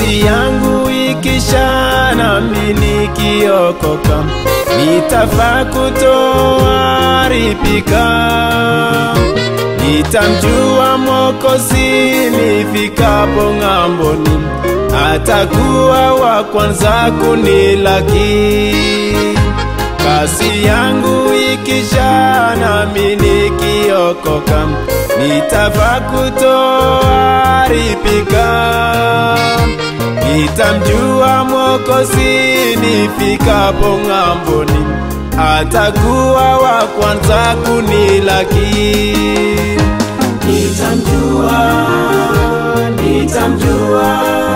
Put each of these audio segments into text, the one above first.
Kasi yangu ikisha nami nikiokoka, nitafaa kutoharibika. Nitamjua Mwokozi nifikapo ng'amboni, atakuwa wa kwanza kunilaki. Kasi yangu ikisha nami nikiokoka, nitafaa kutoharibika. Nitamjua Mwokozi nifikapo ng'amboni, atakuwa wa kwanza kunilaki. Nitamjua, nitamjua,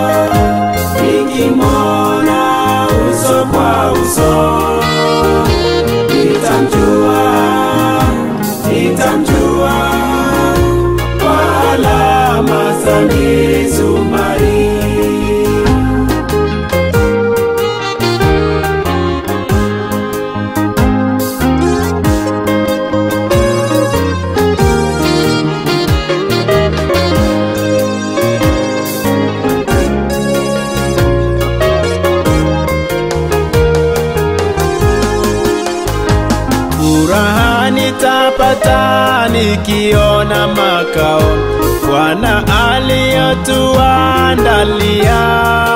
nikimwona uso kwa uso. Nitamjua, nitamjua, kwa alama za misumari. Furaha nitapata nikiona makao Bwana aliyotuandalia.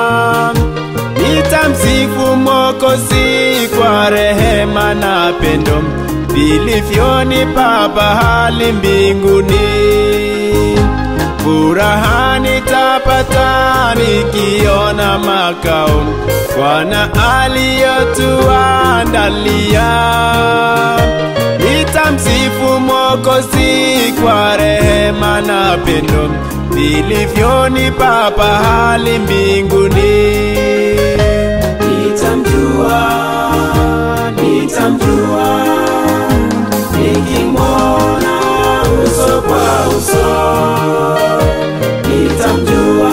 Nitamsifu Mwokozi kwa rehema na pendo vilivyonipa pahali mbinguni. Furaha nitapata nikiona makao Bwana aliyotuandalia. Nitamsifu Mwokozi kwa rehema na pendo vilivyonipa pahali mbinguni. Nitamjua, nitamjua, nikimwona uso kwa uso. Nitamjua,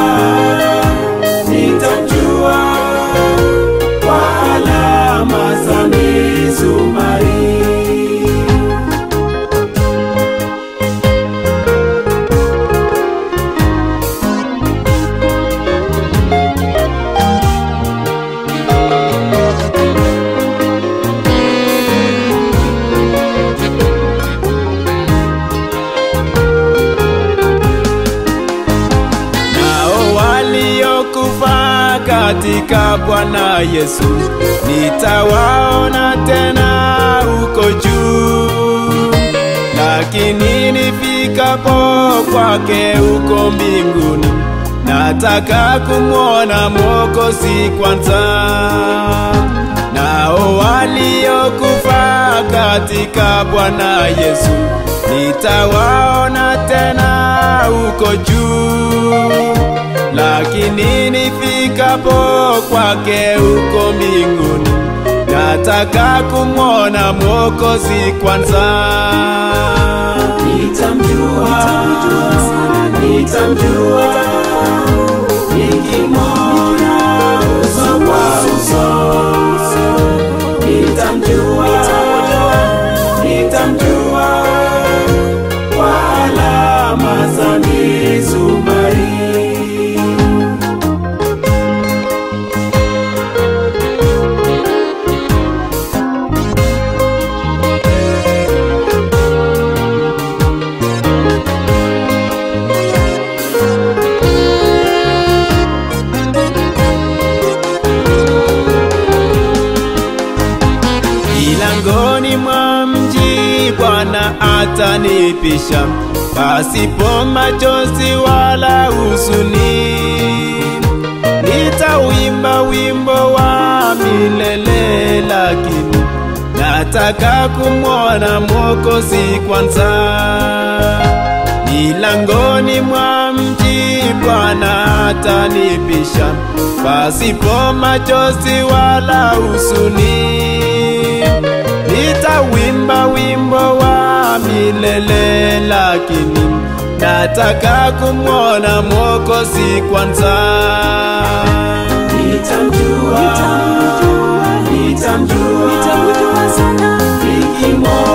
nitamjua, kwa alama za misumari. Nao waliokufa katika Bwana Yesu nitawaona tena huko juu, lakini nifikapo kwake huko mbinguni, nataka kumwona Mwokozi kwanza. Nao waliokufa katika Bwana Yesu nitawaona tena huko juu, lakini nifikapo kwake huko mbinguni, nataka kumwona Mwokozi kwanza. Nitamjua, nitamjua, nikimwona uso kwa uso. Nitamjua, nitamjua, kwa alama za misumari. Milangoni mwa mji Bwana atanipisha, pasipo machozi wala huzuni. Nitauimba wimbo wa milele, lakini nataka kumwona Mwokozi kwanza. Milangoni mwa mji Bwana atanipisha, pasipo machozi wala huzuni. Nitawimba wimbo wa milele, lakini nataka kumwona Mwokozi kwanza. Nitamjua, nitamjua, nikimwona